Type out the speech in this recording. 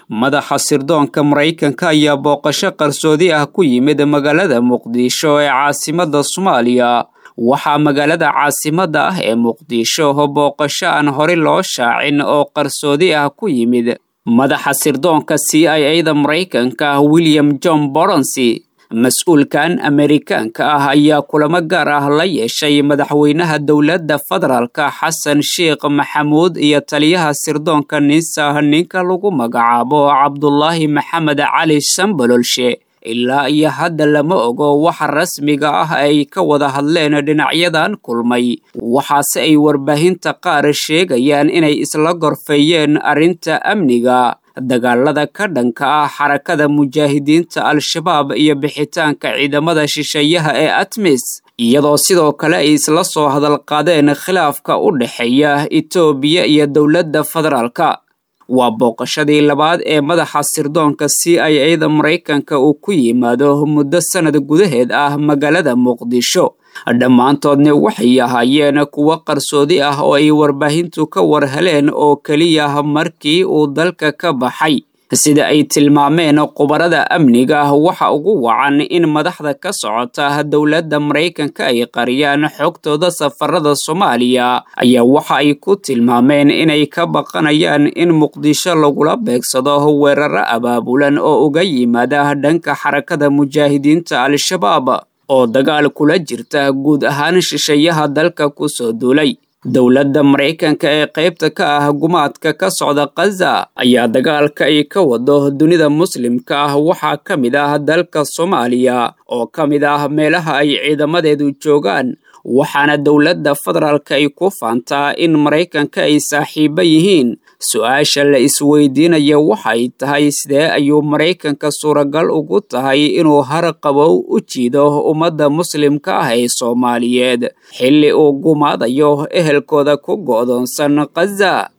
madaxa sirdoonka maraykanka ayaa booqasho qarsoodi ah ku yimid magaalada muqdisho ee caasimadda soomaaliya waxaa magaalada caasimadda ah ee muqdisho booqasho aan hore loo shaacin oo qarsoodi ah ku yimid madaxa sirdoonka c i a da maraykanka william john boronsi mas-uulkan amerikaanka ah ayaa kulamo gaar ah la yeeshay madaxweynaha dowladda federaalka xasan sheekh maxamuud iyo taliyaha sirdoonka ninsah ninka lagu magacaabo cabdulaahi maxamed cali sambololshe ilaa iyo hadda lama ogo waxa rasmiga ah ay ka wada hadleen dhinacyadan kulmay waxaase ay warbaahinta qaar sheegayaan inay isla gorfeeyeen arrinta amniga dagaalada ka dhanka ah xarakada mujaahidiinta al-shabaab iyo bixitaanka ciidamada shisheeyaha ee atmis iyadoo sidoo kale ay isla soo hadal qaadeen khilaafka u dhexeeya etoobiya iyo dowladda federaalka waa booqashadii labaad ee madaxa sirdoonka c i a da maraykanka uu ku yimaado muddo sannad gudaheed ah magaalada muqdisho dhammaantoodna waxay ahaayeen kuwo qarsoodi ah oo ay warbaahintu ka war heleen oo keliya markii uu dalka ka baxay sida ay tilmaameen khubarada amniga waxa ugu wacan in madaxda ka socota dowladda maraykanka ay qariyaan xogtooda safarada soomaaliya ayaa waxa ay ku tilmaameen inay ka baqanayaan in muqdisho lagula beegsado weeraro abaabulan oo uga yimaada dhanka xarakada mujaahidiinta al-shabaab oo dagaal kula jirta guud ahaan shisheeyaha dalka ku soo duulay dowladda maraykanka ee qaybta ka ah gumaadka ka socda khaza ayaa dagaalka ay ka wado dunida muslimka ah waxaa ka mid ah dalka soomaaliya oo ka mid ah meelaha ay ciidamadeedu joogaan waxaana dowladda federaalka ay ku faantaa in maraykanka ay saaxiibo yihiin su-aasha la isweydiinaya waxay tahay sidee ayuu maraykanka suuragal ugu tahay inuu har qabow u jiido ummadda muslimka ah ee soomaaliyeed xilli uu gumaadayo ehelkooda ku go'doonsan khaza